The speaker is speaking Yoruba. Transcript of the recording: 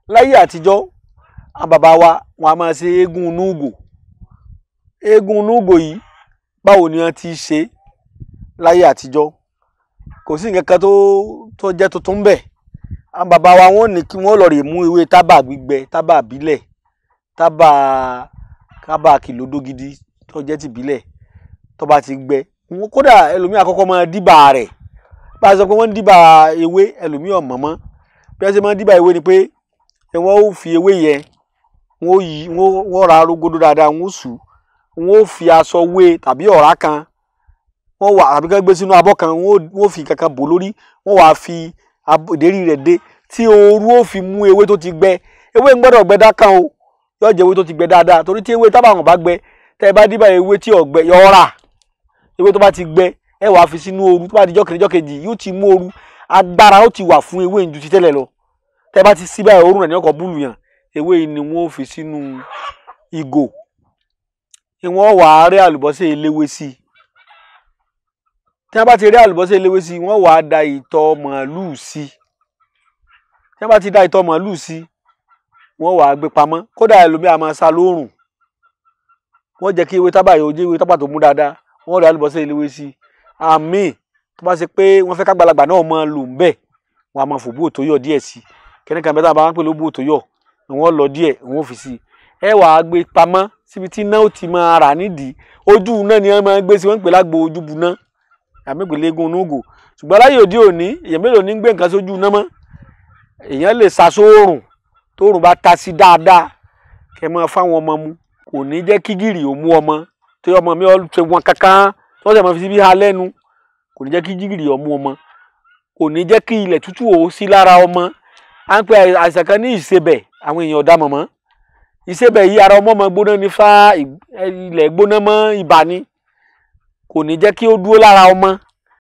láyé àtijọ́ àwọn bàbá wa wọn a máa ṣe eégún núgò eégún núgò yìí báwo ni wọ́n ti ṣe láyé àtijọ́ kò sí nǹkan kan tó tó jẹ́ tuntun bẹ́ẹ̀ àwọn bàbá wa wọ́n ní kí wọ́n lọ rè mú ewé tábà gbígbẹ tábà bílẹ̀ tábà tábà kìlódó gidi tó jẹ́ tìbílẹ̀ tó bá ti gbẹ wọn kódà ẹlòmíì àkọ́kọ́ máa dìbà rẹ̀ bá a sọ pé wọ́n ń dìbà ewé ẹlòmíì ọ̀mọ́ mọ́ bí wọ́n ṣe máa ń dìbà ewé ni pé wọ́n ó fi ewé yẹn wọ́n ó yí wọ́n ra arógódó dáadáa wọ́n ó sù wọ́n ó fi aṣọ wé tàbí ọ̀rá kan wọ́n wà àbí kán gbé sínú abọ́ kan wọ́n ó fi kankan bò lórí wọ́n wàá fi ìdérí rẹ̀ dé tí ooru ó fi mú ewé tó ti gbẹ ewé ń gbọ́dọ̀ gbẹ dákan o yóò jẹ ewé tó ti gbẹ dáadáa torí tí ewé tábà wọn bá gbẹ tẹ́ ẹ bá dìbà ewé tí ò gbẹ yọ rà ewé tó bá ti gbẹ ẹ wàá fi sínú ooru tó bá di jọ́kejì jọ́kejì yóò ti mú ooru agbára ó ti wà fún ewé ìju ti tẹ́lẹ̀ lọ tẹ́ bá ti síbẹ̀ òórùn rẹ̀ ní ọkọ̀ búlù yàn ewé yìí ni wọ́n fi sínú ìgò ni wọ́n wà á rí àlùbọ́sẹ̀ eléwé sí i tí wọ́n bá ti rí àlùbọ́sẹ̀ eléwé sí i wọ́n wà á da ìtọ̀ màálùú sí i tí wọ́n bá ti da ìtọ̀ màálùú sí i wọ́n wà á gbé pamọ́ kódà ẹlòmíà máa sá lóòrùn wọ́n jẹ́ kí ewé tábà yóò jẹ́ ewé tábà tó mú dáadáa wọ́n rí àlùbọ́sẹ̀ eléwé sí i àmì tó bá ṣe pé wọ́n fẹ́ kágbàlagbà náà máa lò ń bẹ̀ wọ́n á máa fò bú òtóyọ̀ díẹ̀ sí i kẹ́nìkan bẹ́ẹ̀ tá a bá ń pè ló bú òtóyọ̀ ni wọ́n lọ díẹ̀ wọ́n fi sí i ẹ wà á gbé pamọ́ síbi tí náà ó ti máa rà nídìí ojú náà ni wọ́n máa gbé sí wọ́n ń pè lágbo ojú bu náà àmì ìpìlẹ̀ egun onúgò ṣùgbọ́n láyé òde òní èèyàn mélòó ní gbé nǹkan sójú náà mọ́ èèyàn lè sa sóòrùn tóòrùn bá ta sí dáadáa kẹ́ máa fáwọn ọmọ mu kò ní jẹ́ kí gìrì ò mú ọmọ tó yẹ ọmọ mi ọ ṣe wọn kankan tí wọ́n sì máa fi síbi ha lẹ́nu kò ní jẹ́ kí gìrì ò mú ọmọ kò ní jẹ́ kí ilẹ̀ tútù ò sí lára ọmọ à ń pè àìsàn kan ní ìsebẹ̀ àwọn èèyàn ọ̀dà mọ̀mọ́ ìsebẹ̀ yìí ara ọmọ ọmọ gbóná ní fá ilẹ̀ gbóná mọ́ ibà ni kò ní jẹ́ kí ó dúró lára ọmọ